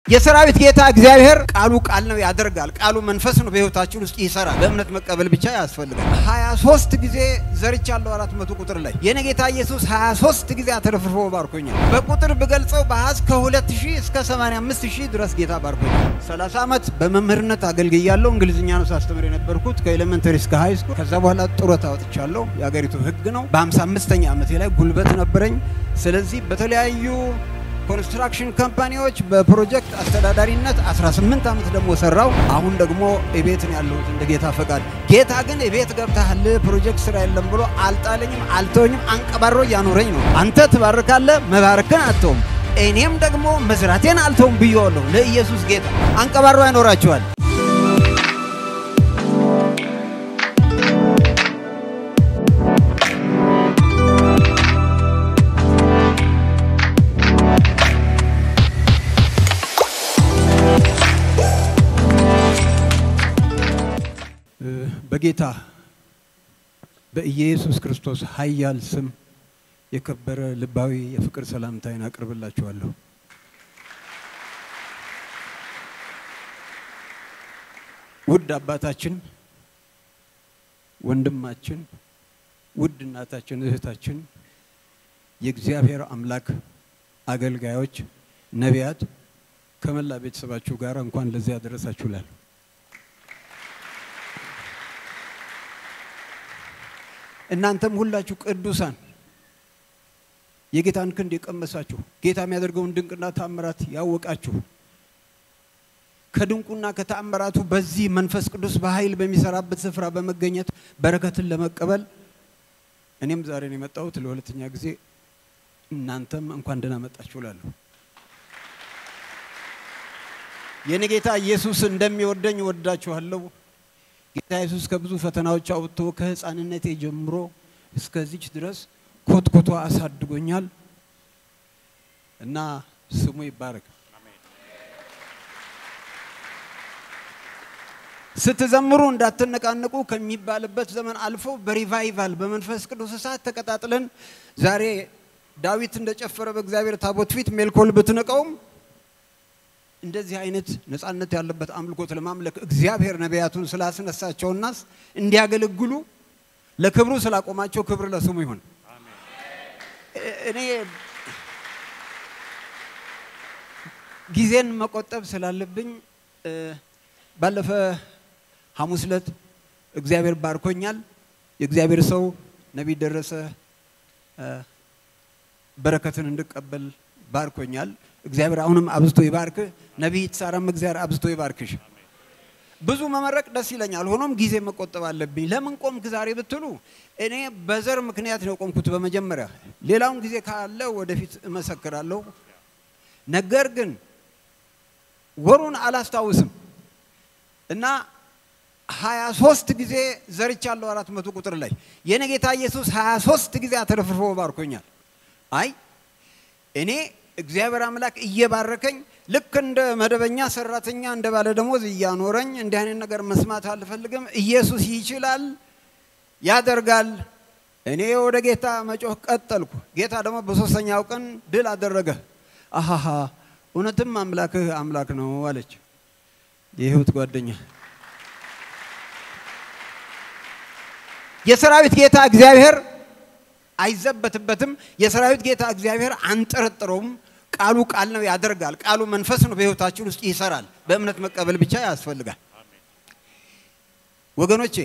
የሰራዊት ጌታ እግዚአብሔር ቃሉ ቃል ነው ያደርጋል። ቃሉ መንፈስ ነው በሕይወታችን ውስጥ ይሰራል። በእምነት መቀበል ብቻ ያስፈልጋል። 23 ጊዜ ዘርቻለሁ አራት መቶ ቁጥር ላይ የኔ ጌታ ኢየሱስ 23 ጊዜ አተረፍርፎ ባርኮኛል። በቁጥር ብገልጸው በአሃዝ ከ2000 እስከ 85000 ድረስ ጌታ ባርኮኛል። 30 ዓመት በመምህርነት አገልግያለሁ። እንግሊዝኛ ነው ሳስተምር የነበርኩት ከኤሌመንተሪ እስከ ሃይ ስኩል። ከዛ በኋላ ጡረታ ወጥቻለሁ። የአገሪቱ ሕግ ነው። በ55ኛ ዓመቴ ላይ ጉልበት ነበረኝ። ስለዚህ በተለያዩ ኮንስትራክሽን ካምፓኒዎች በፕሮጀክት አስተዳዳሪነት 18 ዓመት ደግሞ ሰራው። አሁን ደግሞ እቤት ነው ያለሁት እንደ ጌታ ፈቃድ። ጌታ ግን እቤት ገብተሃል ፕሮጀክት ስራ የለም ብሎ አልጣለኝም፣ አልተወኝም፣ አንቀባሮ እያኖረኝ ነው። አንተ ትባርካለህ፣ መባረክን አትተውም፣ እኔም ደግሞ መዝራቴን አልተውም ብዬዋለሁ። ለኢየሱስ ጌታ አንቀባሮ ያኖራችኋል። በጌታ በኢየሱስ ክርስቶስ ኃያል ስም የከበረ ልባዊ የፍቅር ሰላምታዬን አቅርብላችኋለሁ። ውድ አባታችን፣ ወንድማችን፣ ውድ እናታችን፣ እህታችን፣ የእግዚአብሔር አምላክ አገልጋዮች፣ ነቢያት ከመላ ቤተሰባችሁ ጋር እንኳን ለዚህ ያደረሳችሁ እላለሁ። እናንተም ሁላችሁ ቅዱሳን የጌታን ክንድ የቀመሳችሁ ጌታ የሚያደርገውን ድንቅና ታምራት ያወቃችሁ ከድንቁና ከተአምራቱ በዚህ መንፈስ ቅዱስ በኃይል በሚሰራበት ስፍራ በመገኘት በረከትን ለመቀበል እኔም ዛሬ ነው የመጣሁት ለሁለተኛ ጊዜ። እናንተም እንኳን ደህና መጣችሁ እላለሁ። የኔ ጌታ ኢየሱስ እንደሚወደኝ እወዳችኋለሁ። ጌታ ኢየሱስ ከብዙ ፈተናዎች አውጥቶ ከሕፃንነቴ ጀምሮ እስከዚች ድረስ ኮትኮቶ አሳድጎኛል እና ስሙ ይባረክ። ስትዘምሩ እንዳትነቃነቁ ከሚባልበት ዘመን አልፎ በሪቫይቫል በመንፈስ ቅዱስ እሳት ተቀጣጥለን ዛሬ ዳዊት እንደጨፈረ በእግዚአብሔር ታቦት ፊት ሜልኮል ብትንቀውም እንደዚህ አይነት ነጻነት ያለበት አምልኮት ለማምለክ እግዚአብሔር ነቢያቱን ስላስነሳቸውና እንዲያገለግሉ ለክብሩ ስላቆማቸው ክብር ለስሙ ይሁን። እኔ ጊዜን መቆጠብ ስላለብኝ ባለፈ ሐሙስ ዕለት እግዚአብሔር ባርኮኛል። የእግዚአብሔር ሰው ነቢይ ደረሰ በረከትን እንድቀበል ባርኮኛል። እግዚአብሔር አሁንም አብዝቶ ይባርክ። ነቢይ ሳራም እግዚአብሔር አብዝቶ ይባርክሽ። ብዙ መመረቅ ደስ ይለኛል። ሆኖም ጊዜ መቆጠብ አለብኝ። ለምን ቆምክ ዛሬ ብትሉ እኔ በዘር ምክንያት ነው የቆምኩት በመጀመሪያ። ሌላውን ጊዜ ካለ ወደፊት እመሰክራለሁ። ነገር ግን ወሩን አላስታውስም እና ሀያ ሶስት ጊዜ ዘርቻለሁ አራት መቶ ቁጥር ላይ የኔ ጌታ ኢየሱስ ሀያ ሶስት ጊዜ አተረፍርፎ ባርኮኛል። አይ እኔ እግዚአብሔር አምላክ እየባረከኝ ልክ እንደ መደበኛ ሰራተኛ እንደ ባለ ደሞዝ እያኖረኝ እንዲህ አይነት ነገር መስማት አልፈልግም። ኢየሱስ ይችላል፣ ያደርጋል። እኔ ወደ ጌታ መጮህ ቀጠልኩ። ጌታ ደግሞ በሶስተኛው ቀን ድል አደረገ። አሃሃ እውነትም አምላክህ አምላክ ነው አለች የህይወት ጓደኛ። የሰራዊት ጌታ እግዚአብሔር አይዘበትበትም። የሰራዊት ጌታ እግዚአብሔር አንጠረጥረውም። ቃሉ ቃል ነው ያደርጋል። ቃሉ መንፈስ ነው በህይወታችን ውስጥ ይሰራል። በእምነት መቀበል ብቻ ያስፈልጋል። ወገኖቼ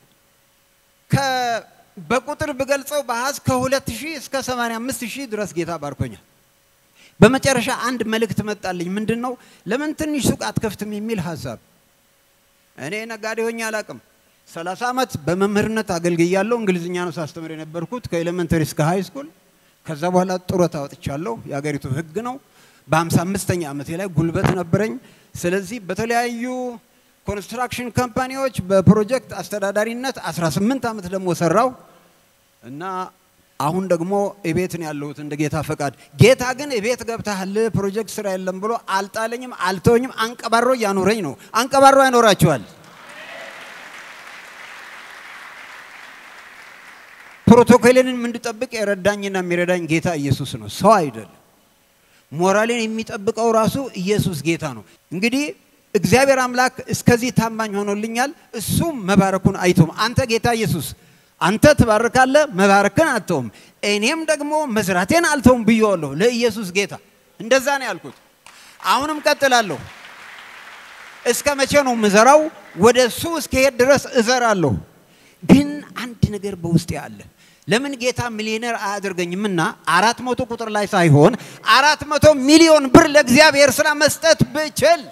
በቁጥር ብገልጸው በአሃዝ ከ2000 እስከ 85000 ድረስ ጌታ ባርኮኛል። በመጨረሻ አንድ መልእክት መጣልኝ። ምንድን ነው? ለምን ትንሽ ሱቅ አትከፍትም የሚል ሀሳብ። እኔ ነጋዴ ሆኜ አላቅም። 30 ዓመት በመምህርነት አገልግያለሁ። እንግሊዝኛ ነው ሳስተምር የነበርኩት ከኤሌመንተሪ እስከ ሃይ ስኩል። ከዛ በኋላ ጡረታ ወጥቻለሁ። የአገሪቱ ሕግ ነው። በ55ኛ ዓመቴ ላይ ጉልበት ነበረኝ። ስለዚህ በተለያዩ ኮንስትራክሽን ካምፓኒዎች በፕሮጀክት አስተዳዳሪነት 18 ዓመት ደግሞ ሰራው እና አሁን ደግሞ እቤት ነው ያለሁት እንደ ጌታ ፈቃድ። ጌታ ግን እቤት ገብተሃል ፕሮጀክት ስራ የለም ብሎ አልጣለኝም፣ አልተወኝም፣ አንቀባሮ እያኖረኝ ነው። አንቀባሮ ያኖራቸዋል። ፕሮቶኮልን እንድጠብቅ የረዳኝና የሚረዳኝ ጌታ ኢየሱስ ነው፣ ሰው አይደለም። ሞራሌን የሚጠብቀው ራሱ ኢየሱስ ጌታ ነው። እንግዲህ እግዚአብሔር አምላክ እስከዚህ ታማኝ ሆኖልኛል። እሱም መባረኩን አይቶም አንተ ጌታ ኢየሱስ አንተ ትባርካለህ፣ መባረክን አትተውም፣ እኔም ደግሞ መዝራቴን አልተውም ብዬዋለሁ ለኢየሱስ ጌታ። እንደዛ ነው ያልኩት። አሁንም ቀጥላለሁ። እስከ መቼ ነው ምዘራው? ወደ እሱ እስከሄድ ድረስ እዘራለሁ። ግን አንድ ነገር በውስጤ አለ። ለምን ጌታ ሚሊዮነር አያደርገኝምና አራት መቶ ቁጥር ላይ ሳይሆን አራት መቶ ሚሊዮን ብር ለእግዚአብሔር ስራ መስጠት ብችል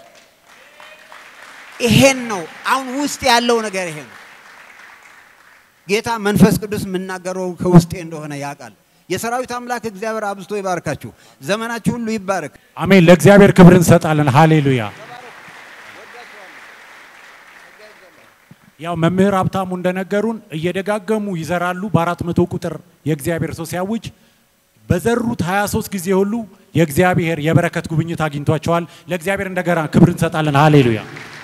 ይሄን ነው አሁን ውስጥ ያለው ነገር ይሄ ነው። ጌታ መንፈስ ቅዱስ የምናገረው ከውስጤ እንደሆነ ያውቃል። የሰራዊት አምላክ እግዚአብሔር አብዝቶ ይባርካችሁ። ዘመናችሁ ሁሉ ይባረክ። አሜን። ለእግዚአብሔር ክብር እንሰጣለን። ሃሌሉያ። ያው መምህር ሀብታሙ እንደነገሩን እየደጋገሙ ይዘራሉ። በአራት መቶ ቁጥር የእግዚአብሔር ሰው ሲያውጅ በዘሩት 23 ጊዜ ሁሉ የእግዚአብሔር የበረከት ጉብኝት አግኝቷቸዋል። ለእግዚአብሔር እንደገና ክብር እንሰጣለን። ሃሌሉያ።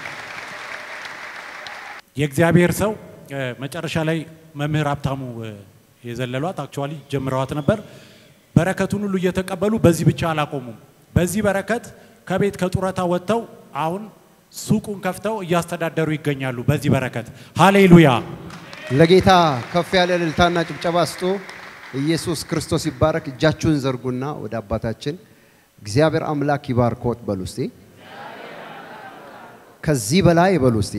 የእግዚአብሔር ሰው እ፣ መጨረሻ ላይ መምህር ሀብታሙ እ፣ የዘለሏት አክቹዋሊ ጀምረዋት ነበር። በረከቱን ሁሉ እየተቀበሉ በዚህ ብቻ አላቆሙም። በዚህ በረከት ከቤት ከጡረታ ወጥተው አሁን ሱቁን ከፍተው እያስተዳደሩ ይገኛሉ። በዚህ በረከት ሃሌሉያ። ለጌታ ከፍ ያለ እልልታና ጭብጨባ ስጡ። ኢየሱስ ክርስቶስ ይባረክ። እጃችሁን ዘርጉና ወደ አባታችን እግዚአብሔር አምላክ ይባርኮት በሉ እስቲ። ከዚህ በላይ በሉ እስቲ።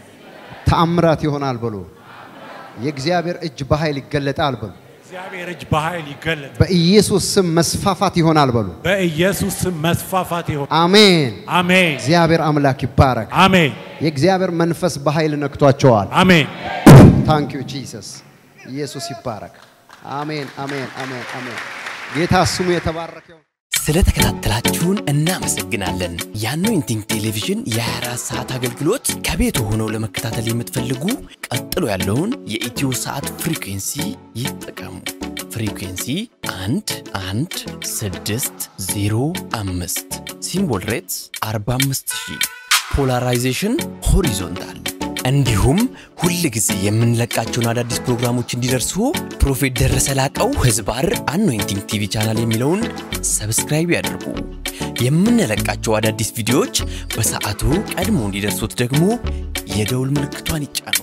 ተአምራት ይሆናል በሉ። የእግዚአብሔር እጅ በኃይል ይገለጣል በሉ። እግዚአብሔር እጅ በኃይል ይገለጥ። በኢየሱስ ስም መስፋፋት ይሆናል በሉ። በኢየሱስ ስም መስፋፋት ይሆን። አሜን። አሜን እግዚአብሔር አምላክ ይባረክ። አሜን የእግዚአብሔር መንፈስ በኃይል ነክቷቸዋል። አሜን። ታንክ ዩ ጂሰስ። ኢየሱስ ይባረክ። አሜን፣ አሜን፣ አሜን፣ አሜን። ጌታ ስሙ የተባረከ ይሁን። ስለተከታተላችሁን እናመሰግናለን። የአኖይንቲንግ ቴሌቪዥን የ24 ሰዓት አገልግሎት ከቤቱ ሆነው ለመከታተል የምትፈልጉ ቀጥሎ ያለውን የኢትዮ ሰዓት ፍሪኩንሲ ይጠቀሙ። ፍሪኩንሲ 1 1 6 0 5 ሲምቦል ሬትስ 45000 ፖላራይዜሽን ሆሪዞንታል እንዲሁም ሁል ጊዜ የምንለቃቸውን አዳዲስ ፕሮግራሞች እንዲደርሱ ፕሮፌት ደረሰ ላቀው ህዝባር አኖይንቲንግ ቲቪ ቻናል የሚለውን ሰብስክራይብ ያድርጉ። የምንለቃቸው አዳዲስ ቪዲዮዎች በሰዓቱ ቀድሞ እንዲደርሱት ደግሞ የደውል ምልክቷን ይጫኑ።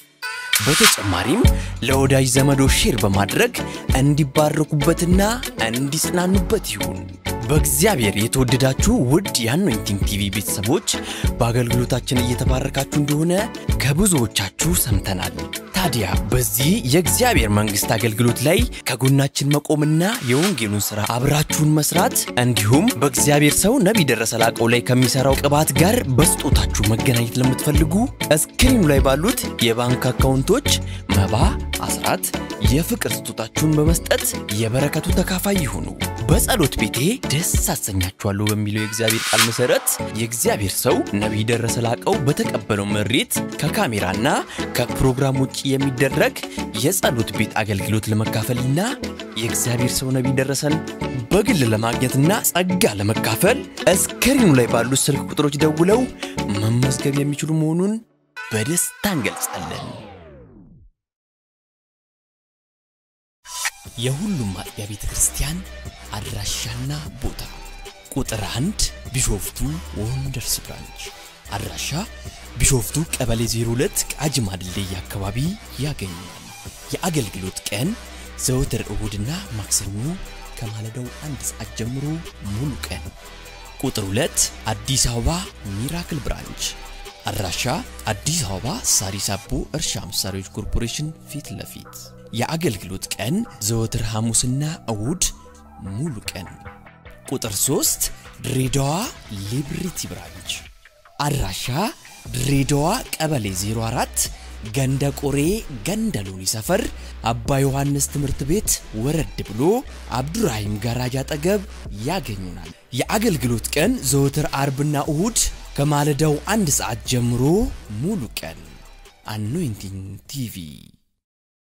በተጨማሪም ለወዳጅ ዘመዶ ሼር በማድረግ እንዲባረኩበትና እንዲጽናኑበት ይሁን። በእግዚአብሔር የተወደዳችሁ ውድ የአኖይንቲንግ ቲቪ ቤተሰቦች በአገልግሎታችን እየተባረካችሁ እንደሆነ ከብዙዎቻችሁ ሰምተናል። ታዲያ በዚህ የእግዚአብሔር መንግሥት አገልግሎት ላይ ከጎናችን መቆምና የወንጌሉን ሥራ አብራችሁን መስራት እንዲሁም በእግዚአብሔር ሰው ነቢይ ደረሰ ላቀው ላይ ከሚሠራው ቅባት ጋር በስጦታችሁ መገናኘት ለምትፈልጉ እስክሪኑ ላይ ባሉት የባንክ አካውንቶች መባ፣ አስራት፣ የፍቅር ስጦታችሁን በመስጠት የበረከቱ ተካፋይ ይሁኑ። በጸሎት ቤቴ ደስ አሰኛችኋለሁ በሚለው የእግዚአብሔር ቃል መሠረት የእግዚአብሔር ሰው ነቢይ ደረሰ ላቀው በተቀበለው መሬት ከካሜራና ከፕሮግራም ውጭ የሚደረግ የጸሎት ቤት አገልግሎት ለመካፈልና የእግዚአብሔር ሰው ነቢይ ደረሰን በግል ለማግኘትና ጸጋ ለመካፈል እስክሪኑ ላይ ባሉት ስልክ ቁጥሮች ደውለው መመዝገብ የሚችሉ መሆኑን በደስታ እንገልጻለን። የሁሉም አጥቢያ ቤተ ክርስቲያን አድራሻና ቦታ ቁጥር አንድ ቢሾፍቱ ወንደርስ ብራንች አድራሻ ቢሾፍቱ ቀበሌ 02 ቃጂማ ድልድይ አካባቢ ያገኛል። የአገልግሎት ቀን ዘወትር እሁድና ማክሰኞ ከማለዳው አንድ ሰዓት ጀምሮ ሙሉ ቀን። ቁጥር 2 አዲስ አበባ ሚራክል ብራንች አድራሻ አዲስ አበባ ሳሪስ አቦ እርሻ መሳሪያዎች ኮርፖሬሽን ፊት ለፊት የአገልግሎት ቀን ዘወትር ሐሙስና እሁድ ሙሉ ቀን። ቁጥር 3 ድሬዳዋ ሊብሪቲ ብራንች አድራሻ ድሬዳዋ ቀበሌ 04 ገንደ ቆሬ ገንደ ሎኒ ሰፈር አባ ዮሐንስ ትምህርት ቤት ወረድ ብሎ አብዱራሂም ጋራጅ አጠገብ ያገኙናል። የአገልግሎት ቀን ዘወትር አርብና እሁድ ከማለዳው አንድ ሰዓት ጀምሮ ሙሉ ቀን። አኖይንቲንግ ቲቪ